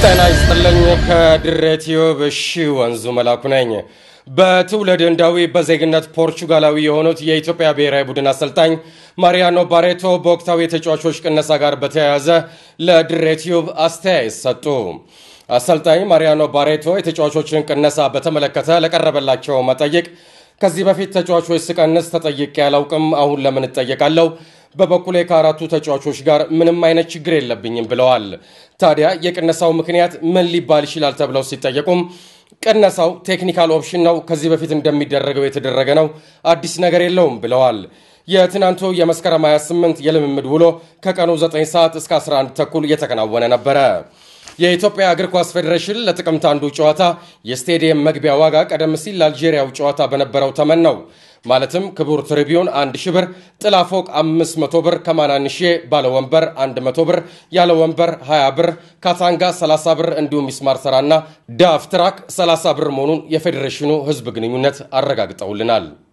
ጤና ይስጥልኝ። ከድሬ ቲዩብ እሺ ወንዙ መላኩ ነኝ። በትውልድ ህንዳዊ በዜግነት ፖርቹጋላዊ የሆኑት የኢትዮጵያ ብሔራዊ ቡድን አሰልጣኝ ማሪያኖ ባሬቶ በወቅታዊ የተጫዋቾች ቅነሳ ጋር በተያያዘ ለድሬ ቲዩብ አስተያየት ሰጡ። አሰልጣኝ ማሪያኖ ባሬቶ የተጫዋቾችን ቅነሳ በተመለከተ ለቀረበላቸው መጠይቅ ከዚህ በፊት ተጫዋቾች ስቀንስ ተጠይቄ አላውቅም፣ አሁን ለምን እጠየቃለሁ? በበኩሌ ከአራቱ ተጫዋቾች ጋር ምንም አይነት ችግር የለብኝም ብለዋል። ታዲያ የቅነሳው ምክንያት ምን ሊባል ይችላል ተብለው ሲጠየቁም ቅነሳው ቴክኒካል ኦፕሽን ነው፣ ከዚህ በፊት እንደሚደረገው የተደረገ ነው፣ አዲስ ነገር የለውም ብለዋል። የትናንቱ የመስከረም 28 የልምምድ ውሎ ከቀኑ 9 ሰዓት እስከ 11 ተኩል እየተከናወነ ነበረ። የኢትዮጵያ እግር ኳስ ፌዴሬሽን ለጥቅምት አንዱ ጨዋታ የስቴዲየም መግቢያ ዋጋ ቀደም ሲል ለአልጄሪያው ጨዋታ በነበረው ተመን ነው። ማለትም ክቡር ትሪቢዩን 1 ሺ ብር፣ ጥላ ፎቅ 500 ብር፣ ከማናንሼ ባለ ወንበር 100 ብር፣ ያለ ወንበር 20 ብር፣ ካታንጋ 30 ብር እንዲሁም ሚስማር ሰራና ዳፍ ትራክ 30 ብር መሆኑን የፌዴሬሽኑ ሕዝብ ግንኙነት አረጋግጠውልናል።